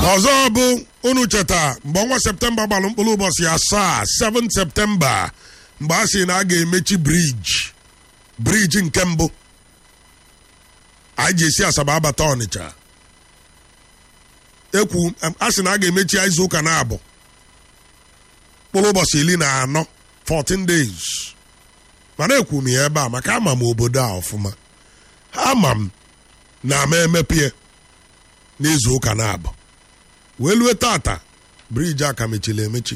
ọzọ bụ unu cheta mgbe ọnwa septemba gbalụ mkpụrụ ụbọchị asaa 7 septemba mgbe a sị na a ga-emechi briji briji nke mbụ anyị ji esi asaba abata ọnịcha ekwu a sị na a ga-emechi ya izu ụka na-abụ mkpụrụ ụbọchị iri na anọ 14 days mana ekwu m ya ebe a maka ama m obodo a ọfụma ama m na ama emepie n'izu ụka na-abụ wee lue tata briji aka mechiri emechi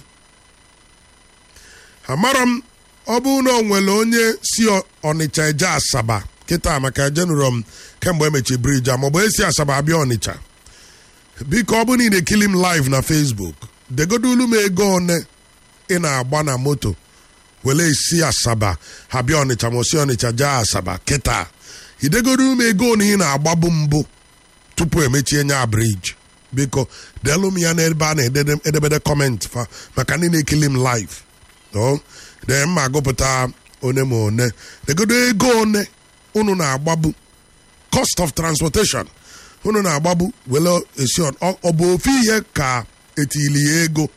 amara m ọ bụ na o nwere onye si ọnịcha eje asaba kịta maka ejenụrọ m kemgbe emechi briji a maọbụ esi asaba abịa ọnịcha biko ọ bụ na ị na-ekili m live na facebook degodulu m ego one ị na-agba na moto were esi asaba abịa ọnịcha ma osi ọnịcha jee asaba kịta idegodulu m ego one ị na-agbabu mbụ tupu emechie nya briji biko deelu m ya n'ebe a na-edebede kọmentị fa maka ndị na-ekili m live dee mma agụpụta one ma one degodo ego one unu na-agbabu cost of transportation unu na-agbabu were esi ọ bụ ofu ihe ka etili ya ego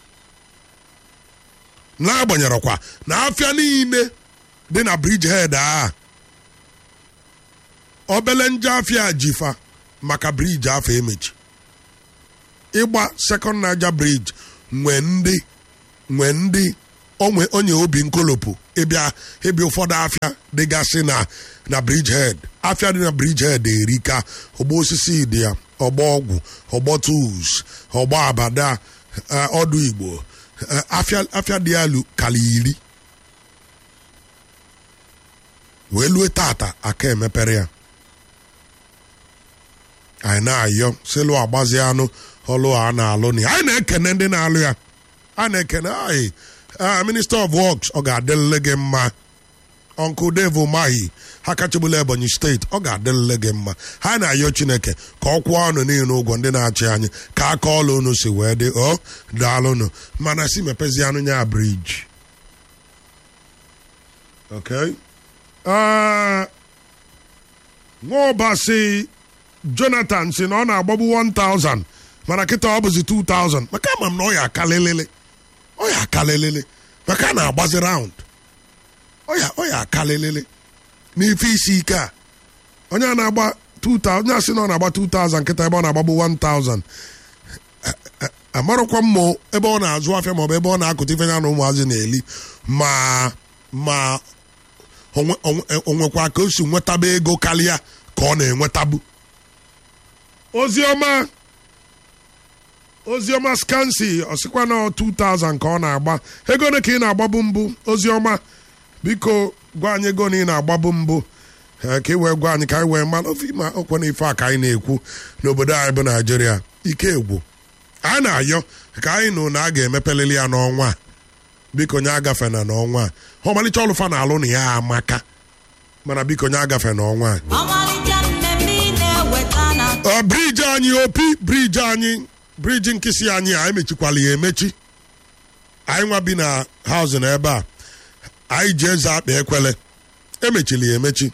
n'agbanyeghịkwa na afịa niile dị na briji hed a obele nje afịa jifa maka briji afọ emechi ịgba sekọnd naija briji nwe ndị nwe ndị onwe onye obi nkolopụ ịbịa ịbịa ụfọdụ afịa dịgasị na na briji hed afịa dị na briji hed erika ọgba osisi dị ya ọgba ọgwụ ọgbọ tools ọgba abada ọdụ igbo afịa dị elu kala iri wee lue tata aka emepere ya anyị na-ayọ sịlụ agbazi anụ ọlụ a na-alụ na anyị na-ekene ndị na-alụ ya a na-ekene anyị minista of works ọ ga-adịlele gị mma ọnkụ Dave Umahi ha kachibula Ebonyi steeti ọ ga-adịlele gị mma ha na-ayọ Chineke ka ọ kwụọ ọnụ niile ụgwọ ndị na-achị anyị ka aka ọlụ unu si wee dị ọ daalụnụ mana si mepezi anụ nya briji okay nwaọbasi Jonathan si na ọ na-agbagbu 1000 mana kịta ọ bụzi 2000 maka ama m na ọ ya akalelele ọ ya akalelele maka a na-agbazi raund ọ ya ọ ya akalelele n'ife isi ike a onye a na-agba 2000 onye asị na ọ na-agba 2000 nkịta ebe ọ na-agbagbu 1000 amarụkwa m ma ebe ọ na-azụ afịa maọbụ ebe ọ na-akụta ife ya na ụmụazị na-eli ma ma onwekwa ka o si nwetaba ego karịa ka ọ na-enwetabu oziọma oziọma skansi ọsịkwa na 2000 ka ọ na-agba ego ole ka ị na-agbabu mbụ oziọma biko gwa anyị ego na ị na-agbabu mbụ ka ị wee gwa anyị ka anyị wee mara ofe ma okwe na ife a ka anyị na-ekwu n'obodo anyị bụ naijiria ike egwu a na-ayọ ka anyị nụ na a ga-emepelili ya n'ọnwa a biko nye agafe na n'ọnwa a ọmalịcha ọlụfa na alụ na ya amaka mana biko nye agafe n'ọnwa a briji anyị opi briji anyị briji nkịsị anyị a emechikwala ya emechi anyị nwa bi na haụzụ na ebe a anyị ji eze akpa ekwele emechili ya emechi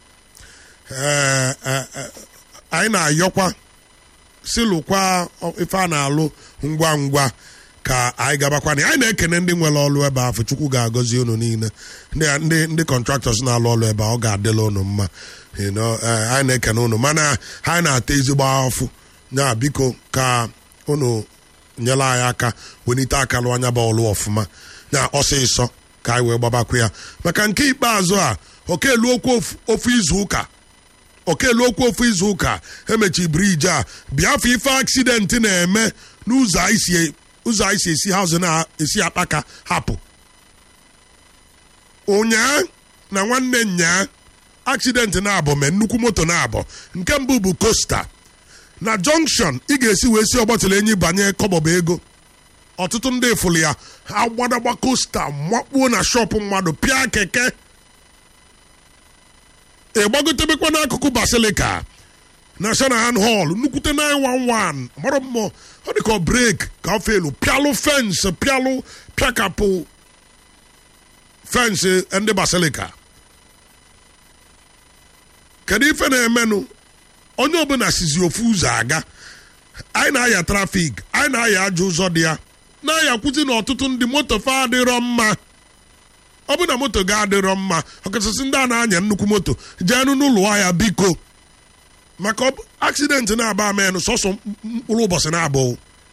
anyị na-ayọkwa silụkwa ife a na-alụ ngwa ngwa ka anyị gabakwana anyị na-ekene ndị nwere ọlụ ebe afọ chukwu ga-agọzi unu niile ndị ndị kọntraktọs na-alụ ọlụ ebe a ọ ga-adịla unu mma anyị na-ekene unu mana anyị na-ata ezigbo afụ ya biko ka unu nyere anyị aka welite aka lụ anya bụ ọlụ ọfụma na ọsịsọ ka anyị wee gbabakwa ya maka nke ikpeazụ a okelu okwu ofu izu ụka okelu okwu ofu izu ụka emechi briji a biafọ ife aksidenti na-eme n'ụzọ anyị si ụzọ anyị si esi haụzụ na-esi akpaka hapụ ụnyaa na nwanne nyaa aksidenti na-abụ mee nnukwu moto na-abụ nke mbụ bụ kosta na jọnkshọn ị ga-esi wee si ọgbatụrụ enyi banye kọbọba ego ọtụtụ ndị fụrụ ya agbadagba kosta makpuo na shọpụ mmadụ pịa keke ịgbagotebekwa n'akụkụ basilika na shanahan hall nnukwute 911 mara mmụọ ọ dị ka ọ brek ka ọ felu pịalụ fensị pịalụ pịakapụ fensị ndị basilika kedu ife na-emenụ onye ọbụla sizi ofu ụzọ aga anyị na-aya trafik anyị na-aya ajọ ụzọ dị ya na-ayakwuzi na ọtụtụ ndị moto fa adịrọ mma ọ bụ na moto ga-adịrọ mma ọkachasị ndị a na-anya nnukwu moto jeenụ n'ụlọ ahịa biko maka aksidenti na-aba amenụ sọsọ mkpụrụ ụbọchị na-abụọ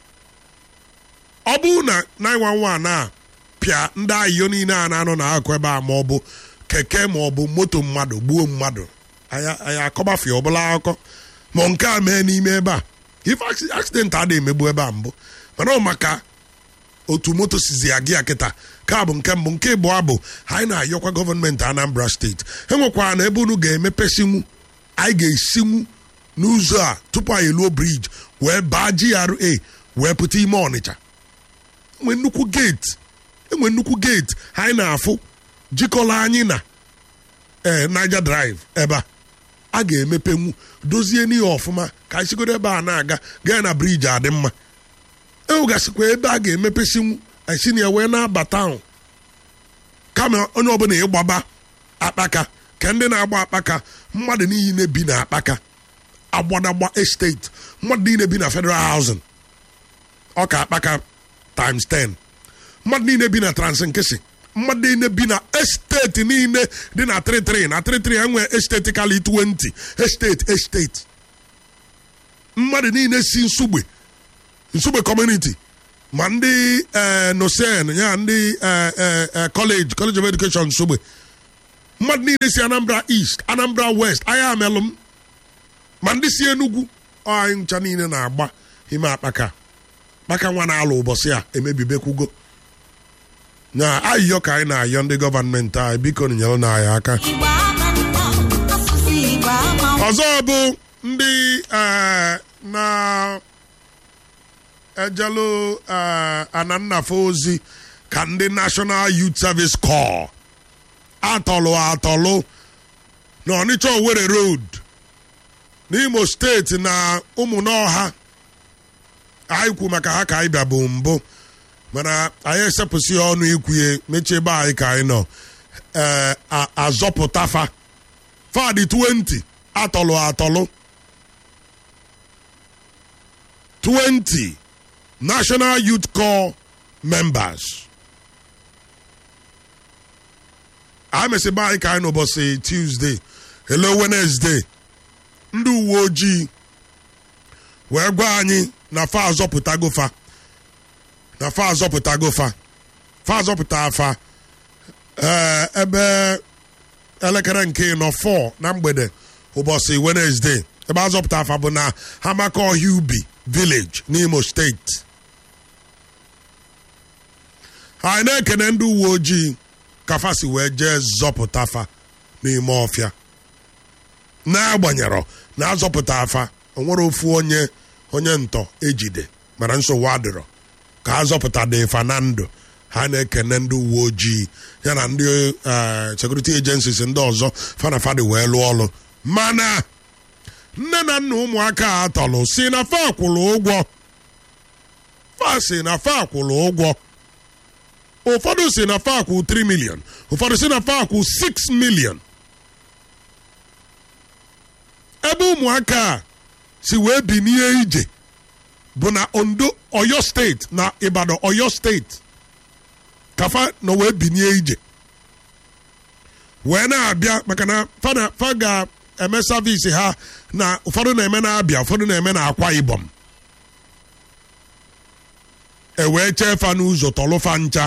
ọ bụrụ na 911 na-apịa ndị ayiyo niile a na-anọ n'akụkụ ebe a ma ọ bụ keke ma ọ bụ moto mmadụ gbuo mmadụ anyị akọbafe ọbụla akụkọ ma nke a mee n'ime ebe a ife aksidenti adịghị emegbu ebe a mbụ mana ọ maka otu moto sizi aga ya kịta ka bụ nke mbụ nke ịbụọ bụ anyị na-ayọkwa gọọmenti Anambra steeti enwekwara na ebe unu ga-emepesinwu anyị ga-esinwu n'ụzọ a tupu anyị eluo briji wee baa GRA wee pụta ime Ọnịcha enwe nnukwu geeti enwe nnukwu geeti anyị na-afụ jikọrọ anyị na ee Niger Drive ebe a a ga-emepenwu dozie n'ihe ọfụma ka anyị sigodo ebe a na-aga gaa na briji adị mma enwegasịkwa ebe a ga-emepesinwu anyị si na ya wee na-abata ahụ kama onye ọbụla ịgbaba akpaka ka ndị na-agba akpaka mmadụ niile bi na akpaka agbadagba estate mmadụ niile bi na federal housing ọka akpaka times 10 mmadụ niile bi na transinkisi mmadụ niile bi na esteti niile dị na 33 na 33 enwe esteti kali 20 esteti esteti mmadụ niile si nsugbe nsugbe community ma ndị nosen ya ndị college college of education nsogbe mmadụ niile si anambra east anambra west anya amelụ m ma ndị si enugwu anyị ncha niile na-agba ime akpaka kpaka nwa na-alụ ụbọchị a emebibekwugo na ayịyọ ka anyị na-ayọ ndị gọọmenti anyị biko nyere na anyị aka ọzọ bụ ndị na ejelu anannafe ozi ka ndị National Youth Service Corps atọlụ atọlụ na Ọnịcha Owerri Road n'Imo steeti na ụmụnọha anyị kwu maka ha ka anyị bịa bụ mbụ mana anyị esepụsị ọnụ ikwuye mechie ebe anyị ka anyị nọ ee azọpụtafa fadị 20 atọlụ atọlụ 20 National Youth Corps members a mesịba anyị ka anyị n'ụbọchị Tuesday hello Wednesday ndị uwe ojii wee gwa anyị na fa azọpụtago fa na fa azọpụtago fa fa azọpụta fa ee ebe elekere nke ịnọ 4 na mgbede ụbọchị Wednesday ebe azọpụta afa bụ na Hamaka Ọhịa Ubi village n'Imo steeti anyị na-ekene ndị uwe ojii ka fasi wee jee zọpụta afa n'ime ọfịa n'agbanyeghị na azọpụta afa onwere ofu onye onye ntọ ejide mana nsogbu adịrọ ka azọpụta dị fa na ndụ ha na-ekene ndị uwe ojii ya na ndị security agencies ndị ọzọ fana fadị wee lụọ ọrụ mana nne na nna ụmụaka a tọrọ si na fa kwụrụ ụgwọ fa si na fa kwụrụ ụgwọ ụfọdụ si na fa kwụ 3 million ụfọdụ si na fa kwụ 6 million ebe ụmụaka a si wee binie ije bụ na ondo oyo steeti na ibadan oyo steeti kafa na wee binie ije wee na-abịa maka na fa ga-eme savisi ha na ụfọdụ na-eme na-abịa ụfọdụ na-eme na akwa ibom e wee chee fa n'ụzọ tọlụfa ncha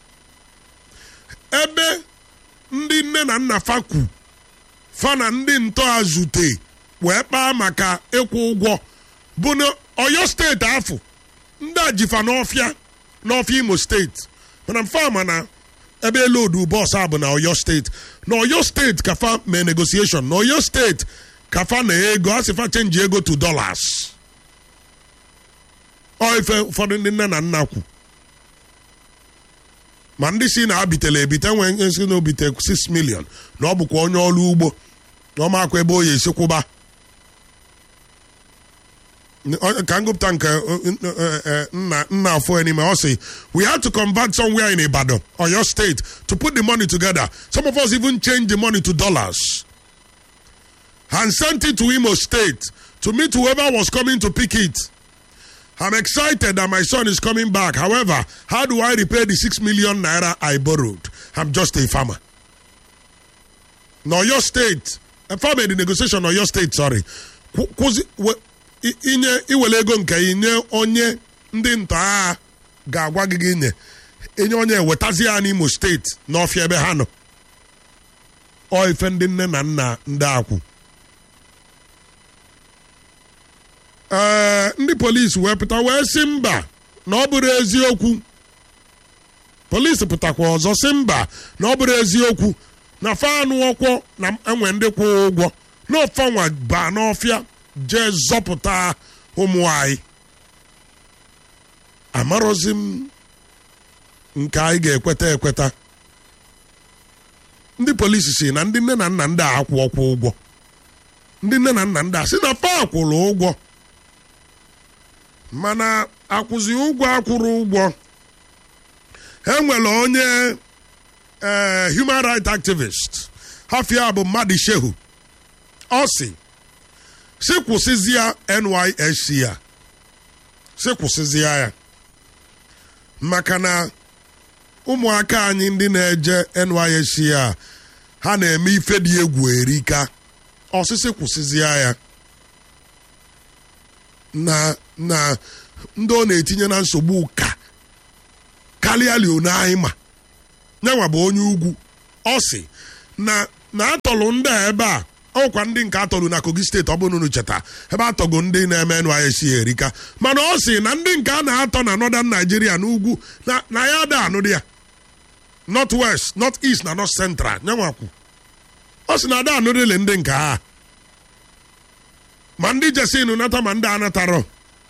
ebe ndị nne na nna fa kwu fa na ndị ntọa zute wee kpaa maka ịkwụ ụgwọ bụ na oyo steeti afọ ndị a jifa n'ọfịa n'ọfịa imo steeti mana mfa ma na ebe elodu bọọsụ a bụ na oyo steeti na oyo steeti ka fa mee negotiation na oyo steeti ka fa na ego a sị fa chenji ego to dollars ọ ife ụfọdụ ndị nne na nna kwu ma ndị si na abitela ebite nwee si na obite 6 million na ọ bụkwa onye ọrụ ugbo na ọmakwa ebe o yi esi kwụba ka ngụpụta nke nna nna afọ n'ime ọ sị we had to convert somewhere in Ibadan or your state to put the money together some of us even change the money to dollars and sent it to Imo State to meet whoever was coming to pick it I'm excited that my son is coming back. However, how do I repay the 6 million naira I borrowed? I'm just a farmer. No, your state. A farmer in the negotiation or your state, sorry. Kwụ- kwụzi we- i- inye iwere ego nke inye onye ndị nta agha ga-agwa gị gị nye enye onye wetazi ya n'imo steeti n'ọfịa ebe ha nọ ọ ife ndị nne na nna ndị akwụ ee ndị polisi wee pụta wee sị mba na ọ bụrụ eziokwu polisi pụtakwa ọzọ sị mba na ọ bụrụ eziokwu na fanụ ọkwọ na enwe ndị kwụ ụgwọ na ọfanwa baa n'ọfịa jee zọpụta ụmụ anyị amarọzi m nke anyị ga-ekweta ekweta ndị polisi si na ndị nne na nna ndị a akwụ ọkwụ ụgwọ ndị nne na nna ndị a si na fa akwụrụ ụgwọ mana akwụzi ụgwọ akwụrụ ụgwọ enwere onye ee human rights activist hafia bụ mmadụ shehu ọ si si kwụsịzịa nysc ya si kwụsịzịa ya maka na ụmụaka anyị ndị na-eje nysc a ha na-eme ife dị egwu erika ọsịsị kwụsịzịa ya na na ndị ọ na-etinye na nsogbu ka karịa leone anyị ma nyanwa bụ onye ugwu ọ sị na na atọlụ ndị a ebe a ọkwa ndị nke atọlụ na kogi steeti ọ bụrụ unu cheta ebe atọgo ndị na-eme nysc erika mana ọ sị na ndị nke a na-atọ na northern nigeria n'ugwu na na ya ada anụ dị ya north west north east na north central nyanwakwu ọ sị na ada anụdịle ndị nke a ma ndị jesinu nata ma ndị anatarọ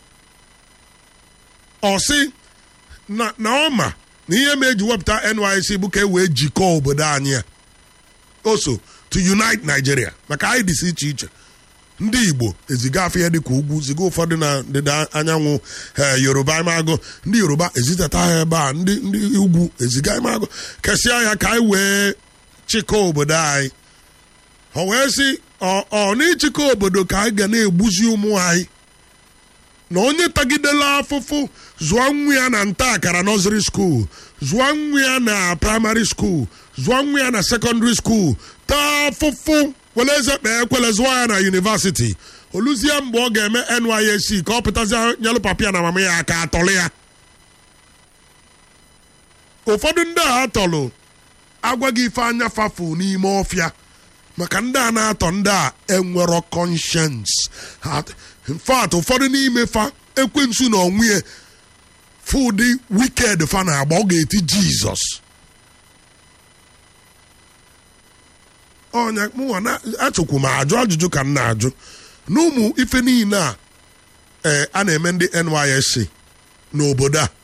ọ sị na na ọ ma na ihe ma eji wepụta nysc bụ ka e wee jikọọ obodo anyị a oso to unite nigeria maka anyị dịsị iche iche ndị igbo eziga afọ ya dịka ugwu ziga ụfọdụ na ndịda anyanwụ ee yoruba imagụ ndị yoruba ezitata ha ebe a ndị ndị ugwu eziga imagụ kesịa ya ka anyị wee chịkọọ obodo anyị ọ wee sị ọ ọ n'ịchịkọ obodo ka anyị ga na-egbuzi ụmụ anyị na onye tagidela afụfụ zụọ nwa ya na nta akara nọziri skuul zụọ nwa ya na praịmarị skuul zụọ nwa ya na sekọndịrị skuul taa afụfụ were eze kpee ekwele zụọ ya na yunivasiti oluzie mgbe ọ ga-eme nysc ka ọ pụtazie nyelụ papia na mama ya aka atọlụ ya ụfọdụ ndị a atọlụ agwaghị ife anya fafu n'ime ọfịa maka ndị a na-atọ ndị a enwero conscience Ha- in fact ụfọdụ n'ime fa ekwensu na onwe fụdị wicked fa na-agba ọ ga-eti jizọs ọnya mụnwa na achọkwu m ajụ ajụjụ ka m na-ajụ n'ụmụ ife niile a ee a na-eme ndị nysc n'obodo a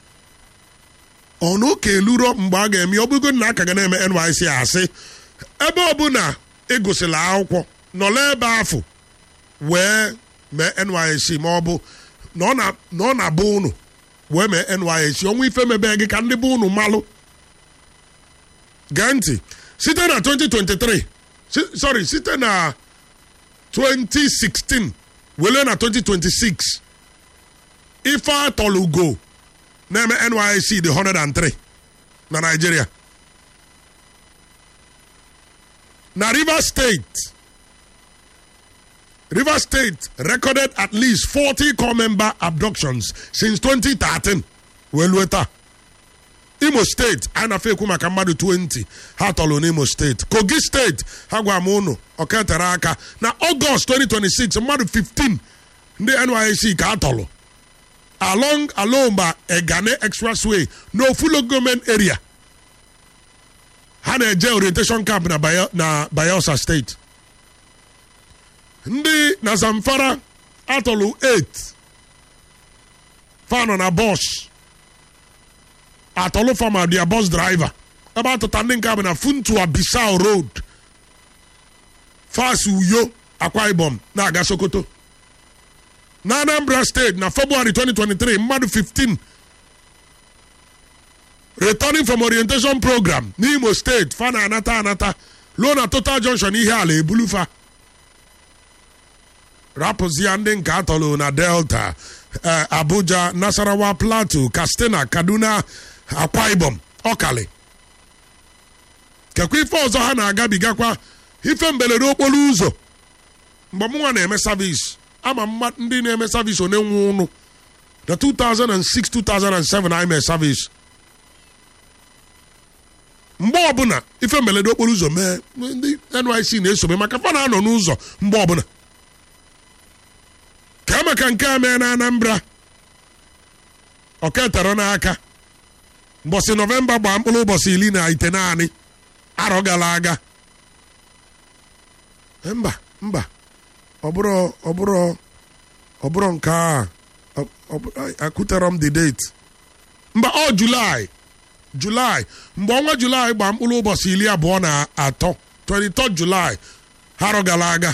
ọ na ụka eluro mgbe a ga-eme ọ bụgo na aka ga na-eme nysc asị ebe ọbụla ịgụsịla akwụkwọ nọla ebe afọ wee mee nysc ma ọ bụ na ọ na- na ọ na-abụ unu wee mee nysc ọnwa ife mebe gị ka ndị bụ unu malụ gee ntị site na 2023 si- sorry site na 2016 wele na 2026 ife atọlugo na-eme nysc dị 103 na Nigeria na Rivers State Rivers State recorded at least 40 core member abductions since 2013 wee lue taa Imo State a na-afe ekwu maka mmadụ 20 ha tọrọ n'Imo State Kogi State ha gwa m unu ọketere aka na Ọgọst 2026 mmadụ 15 ndị NYSC ka a tọrọ along alomba Egane Expressway n'Ofulo Government Area ha na-eje orientation camp na Bayo- na Bayelsa State ndị na Zamfara atọlụ 8 fanọ na bọs atọlụ fama dia bọs driver ebe atụta ndị nke a bụ na Funtua Bissau Road fas Uyo Akwa Ibom na-aga Sokoto na Anambra State na February 2023 mmadụ 15 returning from orientation program n'Imo State fa na anata anata ruo na Total Junction ihe ala ebulufa rapụzia ndị nke atọlụ na delta eh, abuja nasarawa plateau katsina kaduna akwa ibom ọkali kekwa ife ọzọ ha na-agabigakwa ife mberede okporo ụzọ mgbe mụnwa na-eme savis ama mma ndị na-eme savis one nwe ụnụ na 2006 2007 anyị mee savis mgbe ọbụla ife mberede okporo ụzọ mee ndị nyc na-esobe maka fa na-anọ n'ụzọ mgbe ọbụla ka maka nke a mee na anambra oketara n'aka mbọsị nọvemba gbaa mkpụrụ ụbọchị iri na ite naanị arọ gara aga mba mba ọ bụrụ ọ bụrụ ọ bụrụ nke a ọ- ọ bụ- akụtara m the date mba ọ julaị julaị mgbe ọnwa julaị gbaa mkpụrụ ụbọchị iri abụọ na atọ 23 julaị arọ gara aga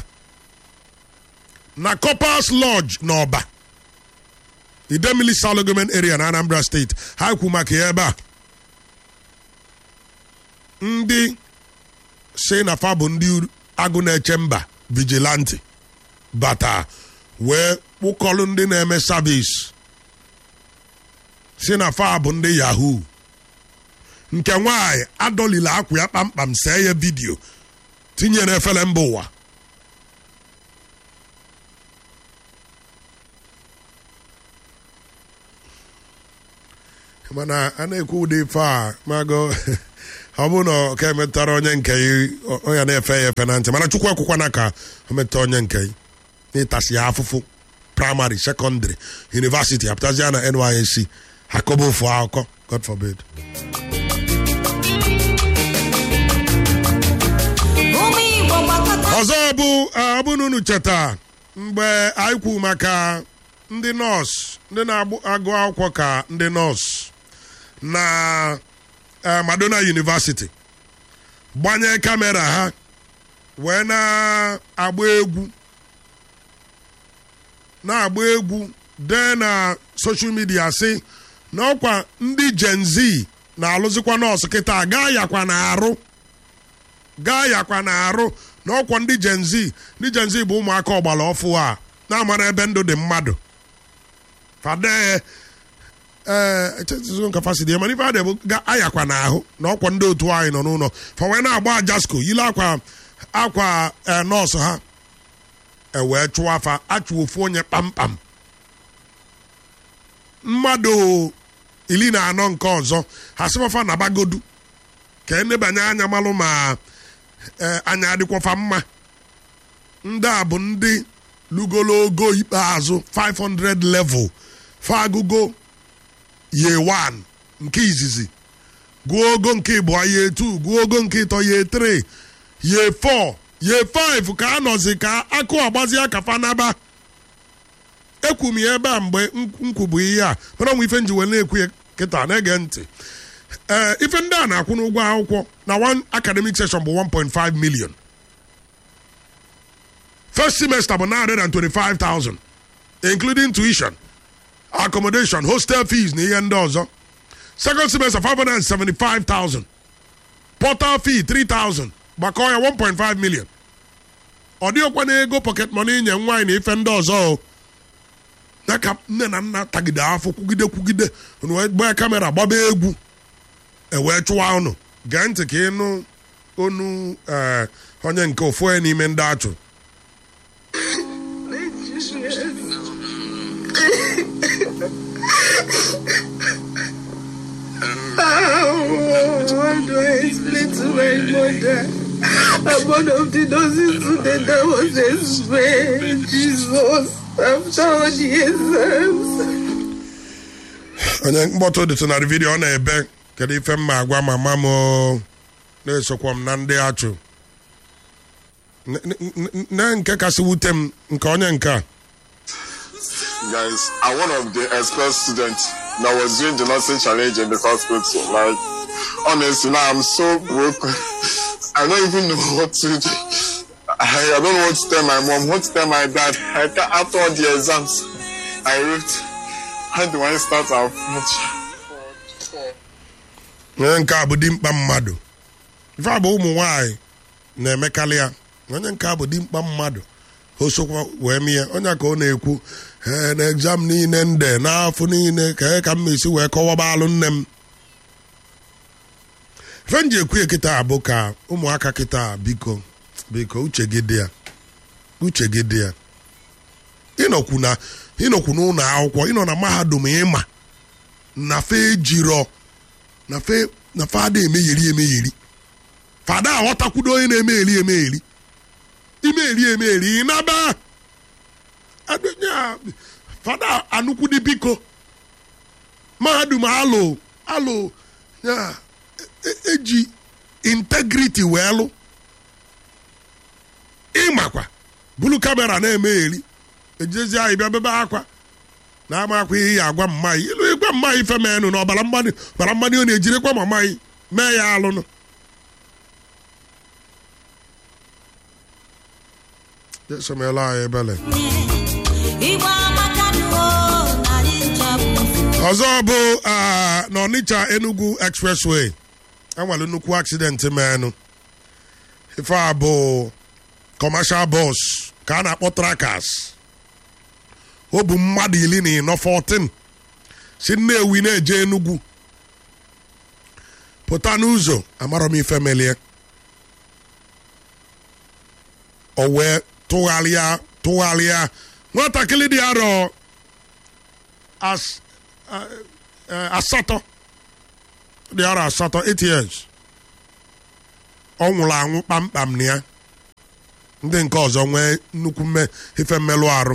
na coppers lodge n'ọba idemili salogomen area na anambra steeti ha kwu maka ya ebe a ndị si na fa bụ ndị agụ na-eche mba vigilanti bata wee kpụkọlụ ndị na-eme savis si na fa bụ ndị yahoo nke nwaanyị adọlila akwa ya kpamkpam see ya vidiyo tinye n'efere mba ụwa mana a na-ekwu ụdị ife a mago ọ bụrụ na ọ ka emetara onye nke ya ọ- ọ ya na-efe ya efe na ntị mana chukwu ekwukwana ka o metụta onye nke ya n'ịtasị ya afụfụ praịmarị sekọndịrị yunivasiti apụtazia na nysc akọba ofu akụkọ god forbid ụmụ igbo gbakọta ọzọ bụ ọ bụ na unu cheta mgbe anyị kwu maka ndị nọọsụ ndị na-agụ akwụkwọ ka ndị nọọsụ na eh, madonna university gbanye kamera ha wee na-agba egwu na-agba egwu dee na soshal midia si na ọkwa ndị gen z na-alụzikwa nọọsụ kịta gaa yakwa na arụ gaa yakwa na arụ na ọkwa ndị gen z ndị gen z bụ ụmụaka ọgbara ọfụ a na-amara ebe ndụ dị mmadụ fade ee echetizo nka fasidi mana ife adị bụ ga ayakwa na ahụ na ọkwa ndị otu anyị nọ n'ụlọ fa wee na-agba ajasko yile akwa akwa ee, nọọsụ ha ewee chụọ afa achụ ofu onye kpamkpam mmadụ iri na anọ nke ọzọ ha sịfafa na bagodu ka enebanye anya malụ ma ee, anya adịkwafa mma ndị a bụ ndị lugologo ikpeazụ 500 level fagụgo ye 1 nke izizi gụọ ogo nke ịbụọ ye 2 gụọ ogo nke ịtọ ye 3 ye 4 ye 5 ka a nọzi ka akụ agbazi aka fanaba ekwu m ya ebe a mgbe m kwubu ihe a mana ọnwa ife nji wee na-ekwu ya kịta na-ege ntị ee ife ndị a na-akwụ n'ụgwọ akwụkwọ na one academic session bụ 1.5 million first semester bụ 925,000 including tuition accommodation hostel fees na ihe ndị ọzọ second semester 575,000 portal fee 3,000 gbakọọ ya 1.5 million ọ dịghịkwa na ego pocket money nye nwaanyị na ife ndị ọzọ o ya ka nne na nna tagide afọ kwugide kwugide unu wee gbaa kamera gbaba egwu ewee chụwa unu gee ntị ka ịnụ onu ee, onye nke ofu onye n'ime ndị achụ How do I explain to my mother? I'm one of the nurses today that was explained. Jesus, after all the exams. onye mkpọtụ dịtụ na vidiyo ọ na-ebe kedu ife mma agwa mama m o, na-esokwa m na ndị achụ N- n- n- na nke kasị wute m nke onye nke a guys, I'm one of the expert students that was doing the nursing challenge in the hospital. Like, honestly, now I'm so broken. I don't even know what to do. I, I don't know what to tell my mom, what to tell my dad. I can't, after all the exams I wrote, how do I start our future? onye nke a bụ dimkpa mmadụ ife a bụ ụmụ nwanyị na-emekarị ya onye nke a bụ dimkpa mmadụ o sokwa wee mie onye ka ọ na-ekwu ee na egzam niile nde n'afọ niile ka e ka m esi wee kọwaba alụ nne m ife m ji ekwu ya kịta bụ ka ụmụaka kịta biko biko uche gị dị ya uche gị dị ya ịnọkwu na ịnọkwu n'ụlọ akwụkwọ ịnọ na mahadum ịma na fe ejirọ na fe na fada emegheri emegheri fada aghọtakwudo onye na-emegheri emegheri imegheri emegheri ịnaba adịnya fada anụkwudi biko mahadum alụ alụ ya e- eji integrity wee lụ ịmakwa bulu kamera na-emegheri ejezi anyị bịa bebe akwa na-ama akwa ihe ya agwa mmaghị ilu ịgwa mmaghị ife menụ na ọbara mmadụ ọbara mmadụ ọ na-ejirikwa ma mmaghị mee ya alụnụ esomela anyị ebele Igbo amaka nuo na anyị ncha bụ ọzọ bụ ah, n'ọnịcha enugu expressway enwere nnukwu accident menụ ife a bụ commercial bus ka a na-akpọ trackers o bụ mmadụ iri na ịnọ 14 si nnewi na-eje enugwu pụta n'ụzọ amarọ m ife melie o wee tụgharịa tụgharịa nwatakịrị dị arọ as eh, asatọ dị arọ asatọ 8 years ọ nwụrụ anwụ kpamkpam na ya ndị nke ọzọ nwee nnukwu mme ife mmelụ arụ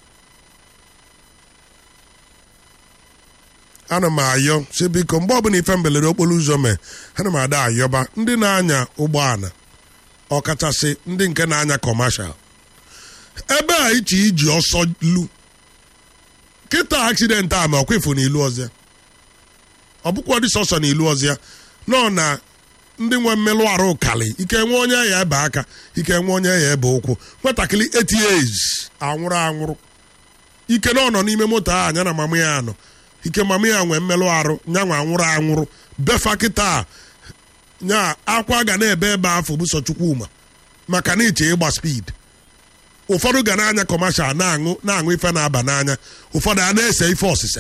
ana m ayọ si biko mgbe ọbụla ife mberede okporo ụzọ mee ana m ada ayọba ndị na-anya ụgbọala ọkachasị ndị nke na-anya kọmashal ebe a iche iji ọsọ lu kịta aksidenti a ma ọkwefu n'ilu ọzọ ọ bụkwa dị sọsọ n'ilu ọzọ nọ na ndị nwe mmelụ arụ kali ike nwe onye ya ebe aka ike nwe onye ya ebe ụkwụ nwatakịrị 8 years anwụrụ anwụrụ ike na ọ nọ n'ime moto a anya na mama ya nọ ike mama ya nwee mmelụ arụ nya nwa anwụrụ anwụrụ befa kịta nya akwa ga na-ebe ebe afọ bụ sọ chukwuma maka na iche ịgba speed ụfọdụ ga na-anya kọmashal na-aṅụ na-aṅụ ife na-aba n'anya ụfọdụ a na-ese ife ọsịse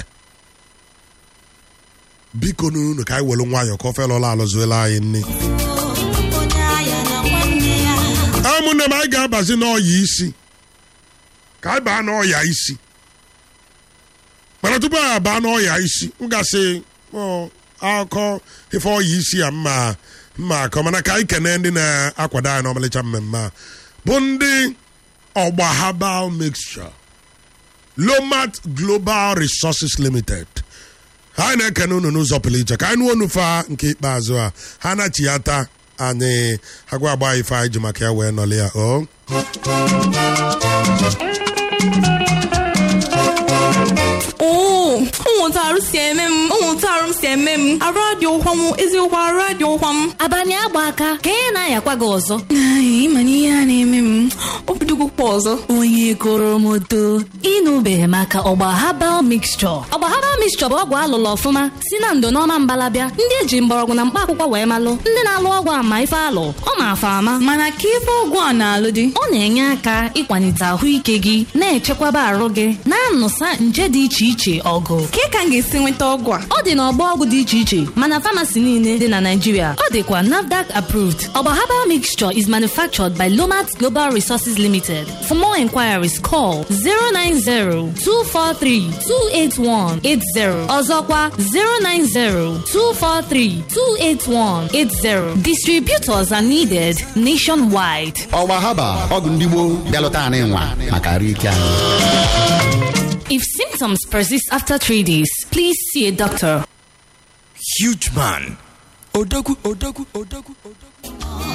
biko n'unu ka anyị welu nwayọọ ka ofe lọla alụzuela anyị nne onye agha na nwanne ya ụmụnne m anyị ga-abazi n'ọya isi ka anyị baa n'ọya isi mana tupu anyị abaa n'ọya isi m gasị ọ, akụkọ ife ọya isi a mma mma akọ mana ka anyị kene ndị na-akwado anyị n'ọmalịcha mmemme a bụ ndị ọgba herbal mixture lomat global resources limited anyị na-ekene unu n'ụzọ pụrụ iche ka anyị nụọ unu fa nke ikpeazụ a ha na-achịata anyị agwa agba ife anyị ji maka ya wee nọlị ya o oo ụmụntarụ si eme m ụmụntarụ m si eme m arụ adị ụkwa m eziokwu arụ adị ụkwa m abalị agba aka ka ya na-ayakwa gị ọzọ Ai, ịma na ihe a na-eme m obidogokwa ọzọ onye goro m odo ịnụbeghị maka ọgba habal mixture ọgba habal mixture bụ ọgwụ alụlụ ọfụma si na ndo n'ọma mbalabịa ndị eji mgbọrọgwụ na mkpa akwụkwọ wee malụ ndị na-alụ ọgwụ ama ife alụ ọ ma-afa ama mana ka ife ọgwụ a na-alụ dị ọ na-enye aka ịkwalite ahụike gị na-echekwaba arụ gị na-anụsa nje dị iche iche ọgụ ka ka m ga-esi nweta ọgwụ a ọ dị n'ọgbọ ọgwụ dị iche iche mana famasi niile dị na Naịjirịa ọ dịkwa NAFDAC approved ọgba herbal mixture is manufactured by Lomat Global Resources Limited for more inquiries call 090-243-28180 ọzọkwa 090-243-28180 distributors are needed nationwide ọgba haba ọgwụ ndị gboo bịalụta anyị nwa maka arụ ike anyị if symptoms persist after three days please see a doctor huge man. Odagu, Odagu, Odagu, Odagu.